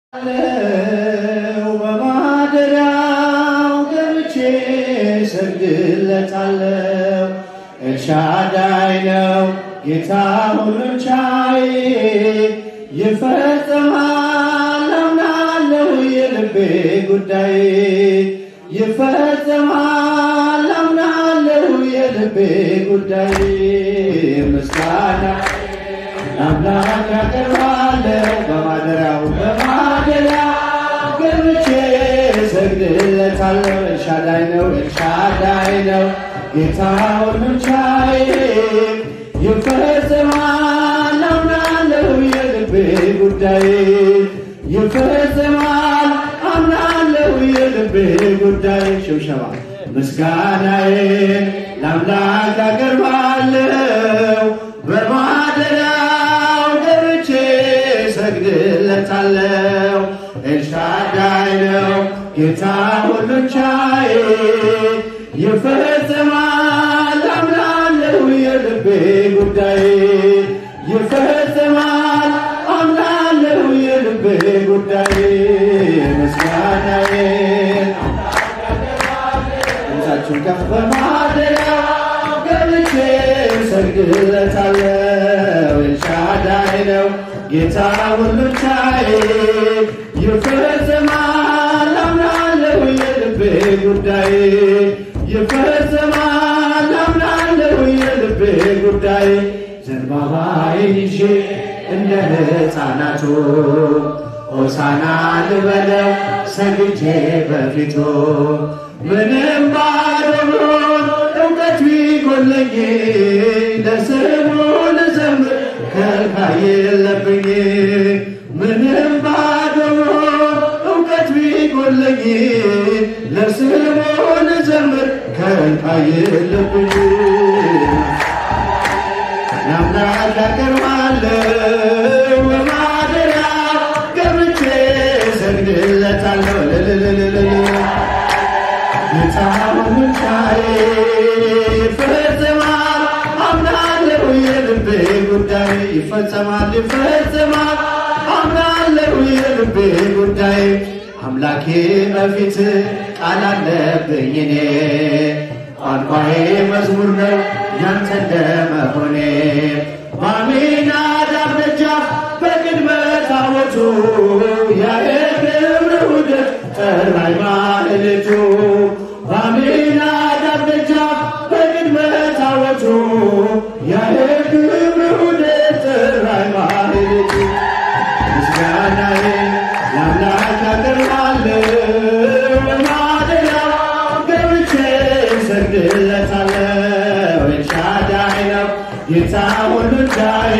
አለው በማደሪያው ገብቼ ሰግድለታለው። ኤልሻዳይ ነው ጌታ ሁሉን ቻይ፣ ይፈጸማል አምናለሁ የልቤ ጉዳይ ይፈጸማል አምናለሁ የልቤ ጉዳይ ምስጋና አምላክ ያቀርባለሁ በማደሪያው በማደሪያው ገብቼ ሰግድለታለሁ። ኤልሻዳይ ነው ኤልሻዳይ ነው ጌታ ሁሉን ቻይ፣ ይፈጸማል አምናለሁ የልቤ ጉዳይ ይፈጸማል አምናለሁ የልቤ ጉዳይ ሽብሸባ ምስጋናዬን ለአምላክ አቀርባለሁ በማደሪያው ገብቼ ሰግድለታለሁ። ኤልሻዳይ ነው ጌታ ሁሉን ቻይ፣ ይፈጸማል አምናለሁ የልቤ ጉዳይ ይፈጸማል አምናለሁ የልቤ ጉዳይ ምስጋናዬን ድምፃችሁን ከፍ በማደሪያው ገብቼ ሰግድለታለሁ። ኤልሻዳይ ነው ጌታ ሁሉን ቻይ፣ ይፈጸማል አምናለሁ የልቤ ጉዳይ ይፈጸማል አምናለሁ የልቤ ጉዳይ ዘንባባዬን ይዤ እንደ ሕፃናቱ ሆሳና ልበለው ሰግጄ በፊቱ ምንም ባዶ ብሆን እውቀት ቢጎለኝ ለስሙ ልዘምር ከልካይ የለብኝ ምንም ባዶ ብሆን እውቀት ቢጎለኝ ለስሙ ልዘምር ከልካይ የለብኝ ለአምላክ አቀርባለሁ በማደሪያው ገብቼ ሰግድለታለሁ። እልልልልልል ጌታ ሁሉን ቻይ ይፈጸማል አምናለሁ የልቤ ጉዳይ ይፈጸማል ይፈጸማል አምናለሁ የልቤ ጉዳይ አምላኬ በፊት ቃል አለብኝ እኔ ቋንቋዬ መዝሙር ነው ያንተ እንደመሆኔ በአሚናዳብ ደጃፍ በቅድመ ታቦቱ የክብር ውደት ጠራኝ ማለቱ በአሚናዳብ ደጃፍ በቅድመ ታቦቱ የክብር ውደት ጠራኝ ማለቱ ምስጋናዬ ለአምላክ አቀርባለሁ በማደሪያው ገብቼ ሰግድለታለሁ። ኤልሻዳይ ነው ጌታ ሁሉን ቻይ፣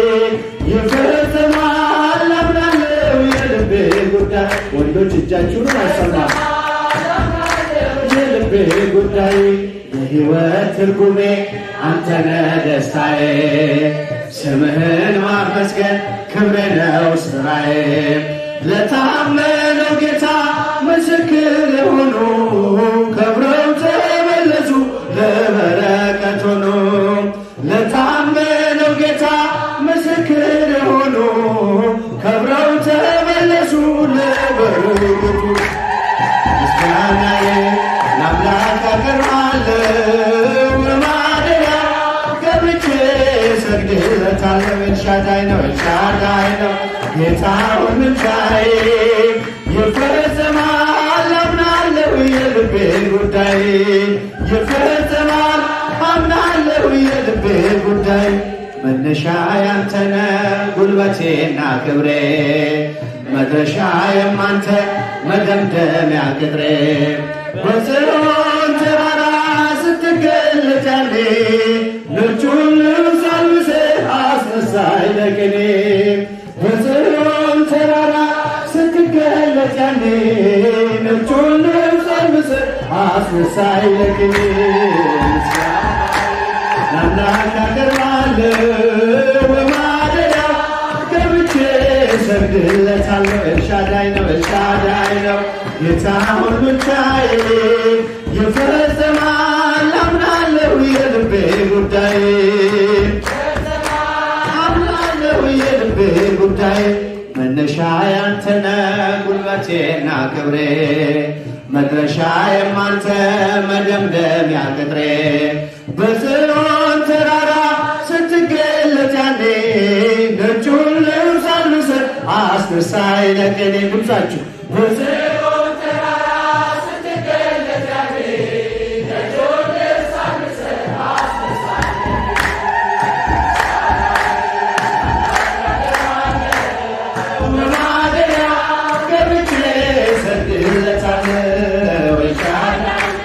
ይፈጸማል አምናለሁ የልቤ ጉዳይ። ወንዶች እጃችሁን አይሰማም የልቤ ጉዳይ የሕይወት ትርጉሜ አንተነህ ደስታዬ፣ ስምህን ማመስገን ክብሬ ነው ስራዬ። ለታመነው ጌታ ምስክር የሆኑ ከብረው ተመለሱ ለበረከት ሆኑ። ለታመነው ጌታ ምስክር የሆኑ ከብረው ተመለሱ ለበረከቱ ምስጋናዬ ለአምላክ አቀርባለሁ በማደሪያው ገብቼ ሰግድለታለሁ። ኤልሻዳይ ነው ኤልሻዳይ ነው ጌታ ሁሉን ቻይ፣ ይፈጸማል አምናለሁ የልቤ ጉዳይ ይፈጸማል አምናለሁ የልቤ ጉዳይ መነሻ ያንተነ ጉልበቴና ክብሬ መድረሻ የማንተ መደምደሚያ ቅጥሬ በጽዮን ተራራ ስትገለጥ ያኔ ነጩን ልብስ አልብሰህ አስነሳኝ ለቅኔ በጽዮን ተራራ ስትገለጥ ያኔ ነጩን ልብስ አልብሰህ አስነሳኝ ለቅኔ ለአምላክ አቀርባለሁ በማደሪያው ገብቼ ሰግድለታለሁ። ኤልሻዳይ ነው ኤልሻዳይ ነው ጌታ ሁሉን ቻይ፣ ይፈጸማል አምናለሁ የልቤ ጉዳይ አምናለሁ የልቤ ጉዳይ መነሻ ያንተነ ጉልበቴና ክብሬ መድረሻ የማንተ መደምደሚያ ቅጥሬ በጽዮን ተራራ ስትገለጥ ያኔ ነጩን ልብስ አልብሰህ አስነሳኝ ለቅኔ ድምፃችሁ በጽዮን ተራራ ስትገለጥ ያኔ ነጩን ልብስ አልብሰህ በማደሪያ ገብቼ እሰግድለታለሁ ይሻላል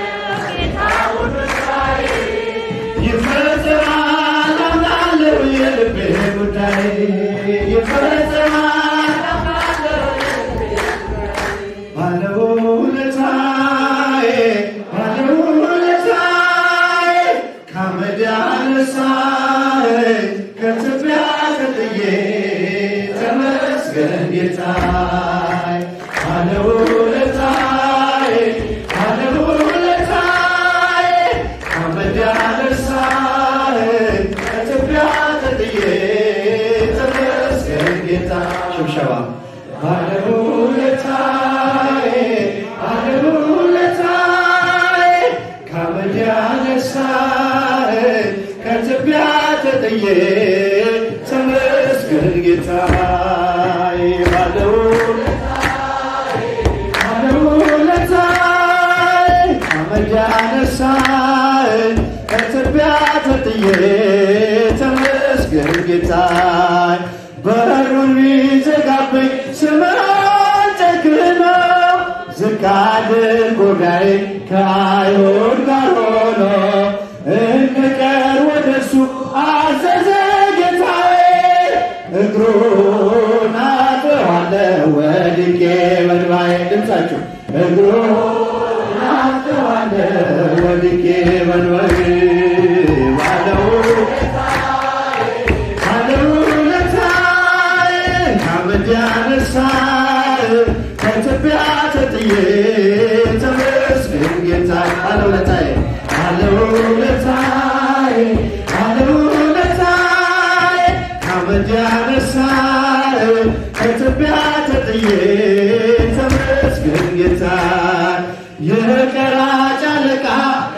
ይፈጸማል አምናለሁ የልቤ ጉዳይ ይፈጸማል ባለውለታዬ ባለውለታዬ ከአመድ ያነሳኸኝ ከትቢያ ተጥዬ ተመስገን ጌታዬ ባለውለታዬ ባለውለታዬ ከአመድ ያነሳኸኝ ከትቢያ ተጥዬ ተመስገን ጌታ ሽብሸባ ባለውለታዬ ባለውለታዬ ከአመድ ያነሳኸኝ ከትቢያ ተጥዬ ተመስገን ጌታዬ ባለውለታዬ ከአመድ ያነሳኸኝ ከትቢያ ተጥዬ ተመስገን ጌታዬ በሩን ቢዘጋብኝ ስምህን ጨክነው ዝቅ አድርጎ ጋዬ ከአይሁድ ጋር ሆኖ እንድቀር ወደሱ አዘዘ ጌታዬ እግሩን አጥዋለሁ ወድቄ በእንባዬ ድምፃችሁ እግሩን አጥዋለሁ ወድቄ በእንባዬ ባለው ባለውለታዬ ከአመድ ያነሳኸኝ ከትቢያ ተጥዬ ተመስገን ጌታዬ ባለውለታዬ ባለውለታዬ ባለውለታዬ ከአመድ ያነሳኸኝ ከትቢያ ተጥዬ ተመስገን ጌታዬ የቀራጭ አለቃ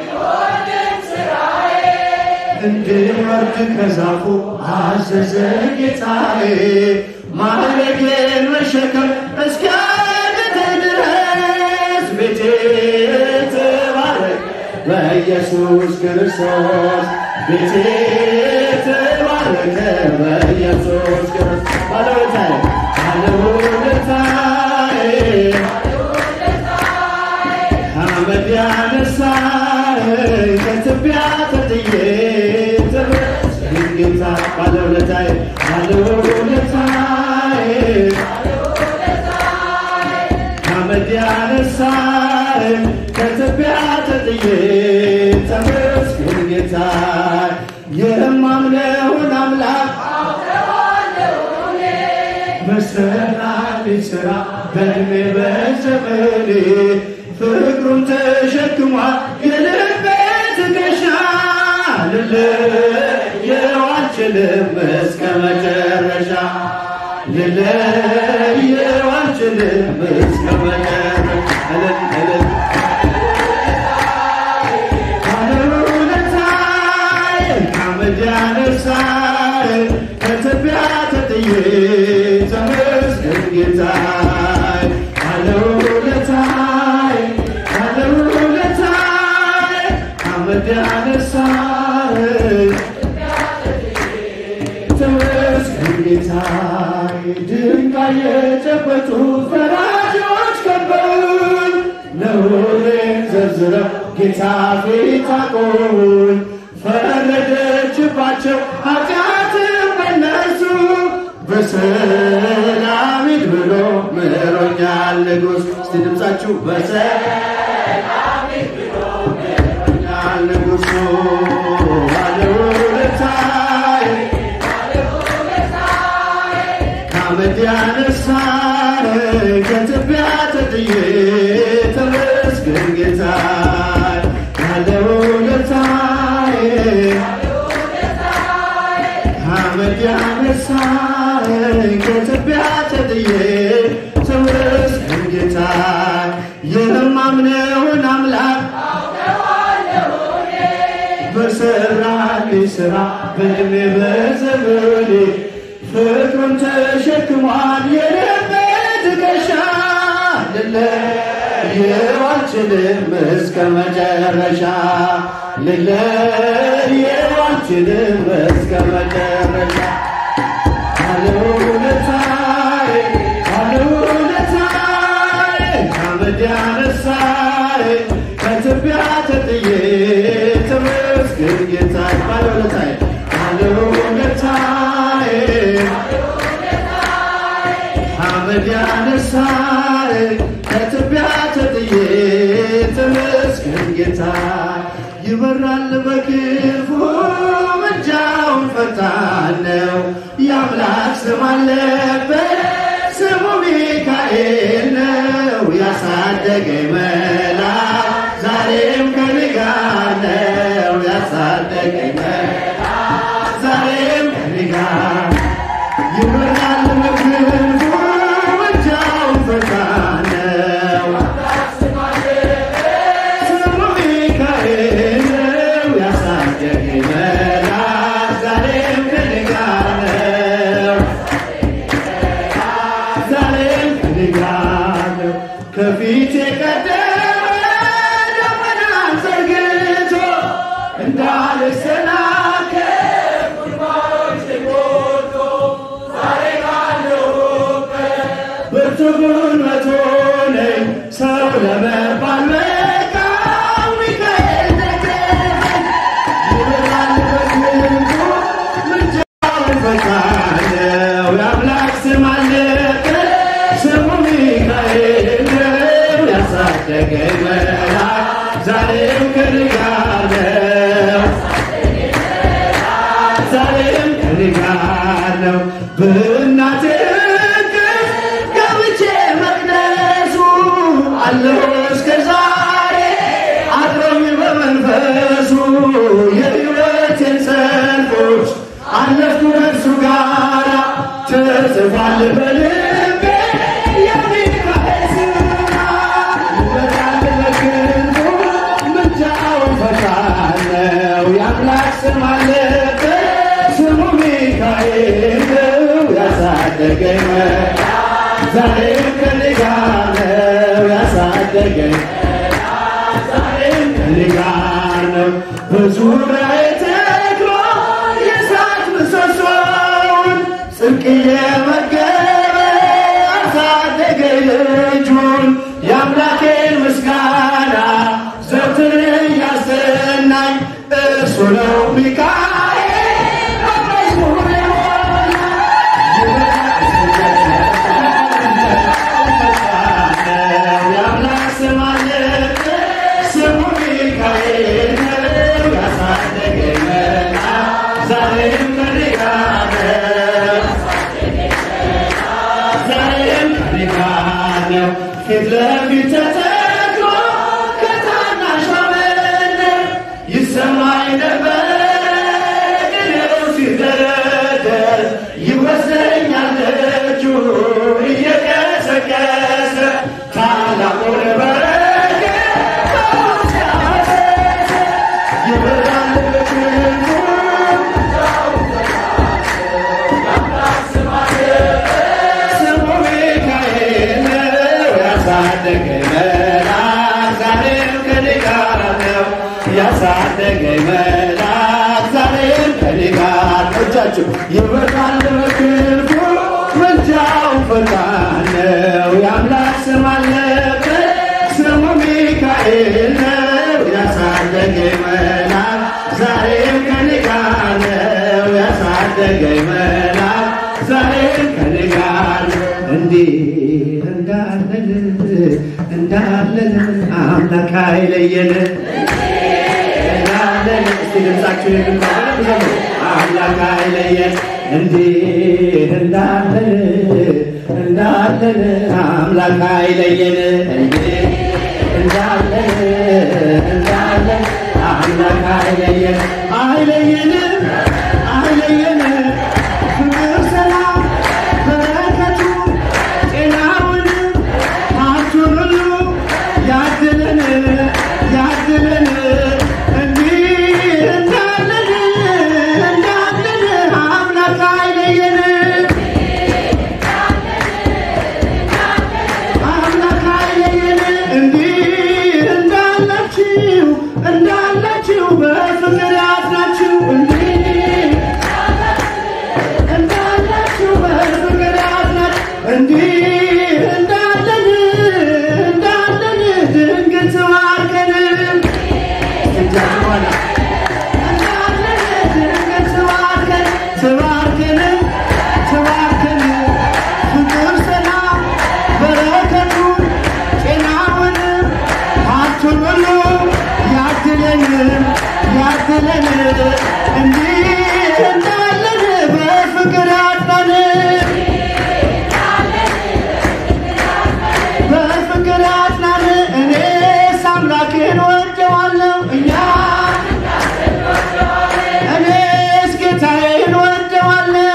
እንድወርድ ከዛፉ አዘዘ ጌታዬ ማዕረጌን መሸከም እስኪያቅተኝ ድረስ ቤቴ ተባረክ በኢየሱስ ክርስቶስ ቤቴ ተባረከ በኢየሱስ ክርስቶስ ባለውለታዬ ባለውለታዬ አመድ ያነሳኸኝ ከትቢያ ተጥዬ ተመስገን ጌታ ባለውለታዬ ባለውለታዬ አመድ ያነሳኸኝ ከትቢያ ተጥዬ ተመስገን ጌታ የማምነውን አምላክ መሰላል ስራ በእድሜ በዘመኔ ፍቅሩን ተሸክሟል የልቤ ትከሻ ልለየው አልችልም እስከ መጨረሻ ልለየው አልችልም እስከ መጨረሻ እልል እልል ባለውለታዬ ከአመድ ያነሳኸኝ ከትቢያ ተጥዬ ተመስገን ጌታዬ ባለውለታዬ ባለውለታዬ ከአመድ ያነሳኸኝ ተመስገን ጌታዬ ድንጋይ የጨበጡ ፈራጆች ከበውኝ ነውሬን ዘርዝረው ጌታ ፊት አቆሙኝ ፈረደችባቸው ኃጢአትም በነሱ በሰላም ሂድ ብሎ ምሮኛል ንጉሥ እስቲ ድምፃችሁ በሰላም ሂድ ብሎ ምሮኛል ንጉሡ ባለውለታዬ ከአመድ ያነሳኸኝ ከትቢያ ተጥዬ ተመስገን ጌታዬ ባለውለታዬ ከአመድ ያነሳኸኝ ከትቢያ ተጥዬ ጌታ የማምነውን አምላክ በሰራልኝ ስራ በእድሜ በዘመኔ ፍቅሩን ተሸክሟል የልቤ ትከሻ ልለየው አልችልም እስከ መጨረሻ ልለየው አልችልም እስከ መጨረሻ ባለውለታዬ ባለውለታዬ ከአመድ ያነሳኝ ከትቢያ ተጥዬ ተመስገን ጌታዬ ባለውለታዬ ባለውለታዬ ከአመድ ያነሳኝ ከትቢያ ተጥዬ ተመስገን ጌታ ይበራል በክንፉ ምልጃውን ፈጣን ነው የአምላክ ስም አለበት ስሙ ሚካኤል ነው ያሳደገኝ መልአክ ዛሬም ከኔ ጋር ነው ያሳደገኝ መልአክ ዛሬም ከኔ ጋር ይበራል በክንፉ ምልጃውን ፈጣን ነው ስሙ ሚካኤል ነው ያሳደገኝ መልአክ ዛሬም ከኔ ጋር ነው ዛሬም ከኔ ጋር ነው ከፊቴ ቀደመ ደመናን ዘርግቶ እንዳልሰናከል ብርቱ ጉልበት ሆነኝ ሰው ለመባል በቃው ሚካኤል ደገፈኝ ይበራል በክንፉ ምልጃውን ፈጣን ነው የአምላክ ስም አለበት ስሙ ሚካኤል ነው ያሳደገኝ መልአክ ዛሬም ከኔ ጋር ነው ዛሬም ከኔ ጋር ነው በእናቴ እቅፍ ገብቼ መቅደሱ አለሁ እስከ ዛሬ አድሮኝ በመንፈሱ የሕይወቴን ሰልፎች አለፍኩ ከእርሱ ጋራ ተጽፏል በልቤ የሚካኤል ስራ ይበራል በክንፉ ምልጃውን ፈጣን ነው የአምላክ ስም አለበት ስሙ ሚካኤል ነው ያሳደገኝ መልአክ ዛሬም ከኔ ጋር ነው ያሳደገኝ ዛሬም ከኔ ጋር ነው በዙሪያዬ ተክሎ የእሳት ምሰሶውን ጽድቅ እየመገበ አሳደገኝ ልጁን የአምላኬን ምስጋና ዘወትር እያሰናኝ እርሱ ነው ሚካኤል በመዝሙር የሞላ የአምላክ ስም አለበት ስሙ ሚካኤል ነው ያሳደገኝ መልአክ ዛሬም ከኔ ጋር ነው ዛሬም ከኔ ጋር ነው ፊት ለፊት ተተክሎ ከታናሿ መንደር ይሰማኝ ነበር ቅኔው ሲደረደር ይወስደኛል ደጁ እየቀሰቀሰ ታላቁን በረከት በውስጥ ያፈሰሰ ይበራል በክንፉ ስሙ ሚካኤል ነው ያሳደገኝ መልአክ ዛሬም ከኔ ጋር ነው ያሳደገኝ መልአክ ዛሬም ከኔ ጋር ነው። እጃችሁ ይበራል በክንፉ ምልጃው ፈጣን ነው የአምላክ ስም አለበት ስሙ ሚካኤል ነው ያሳደገኝ መልአክ ዛሬም ከኔ ጋር ነው ያሳደገኝ መልአክ ዛሬም ከኔ ጋር ነው። እንዴት እንዳለን እንዳለን አምላክ አይለየን እንዳለን እስቲ ድምፃችሁ የግንባር ዘመኑ አምላክ አይለየን እንዴት እንዳለን እንዳለን አምላክ አይለየን እንዴት እንዳለን እንዳለን አምላክ አይለየን አይለየን አይለየን ፍቅር ሰላም በረከቱ ጤናውን ሀብቱ እንዲህ እንዳለን በፍቅር አጥናን በፍቅር አጥናን እኔስ አምላኬን ወደዋለሁ እኛ እኔስ ጌታዬን ወደዋለሁ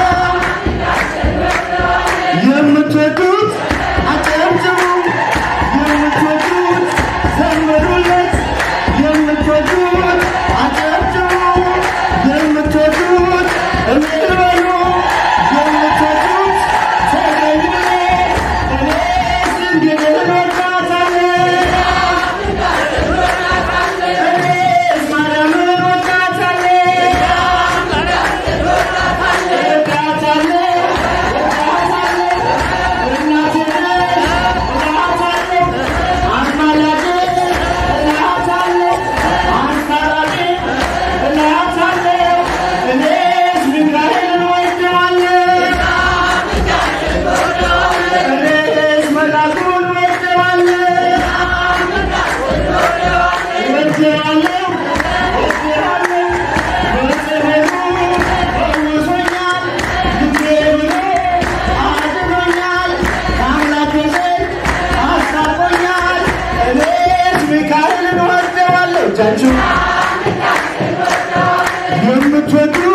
የምትወዱት አጨብጭቡ የምትወዱት ዘምሩለት የምትወዱት አጨብጭቡ የምትወዱት እልል በሉ የምትወዱት ተገኙለት እኔስ ድንግልን እወዳታለሁ እኔስ ማርያምን እወዳታለሁ እወዳታለሁ ሚካኤልን ወደዋለሁ እጃችሁ የምትወዱ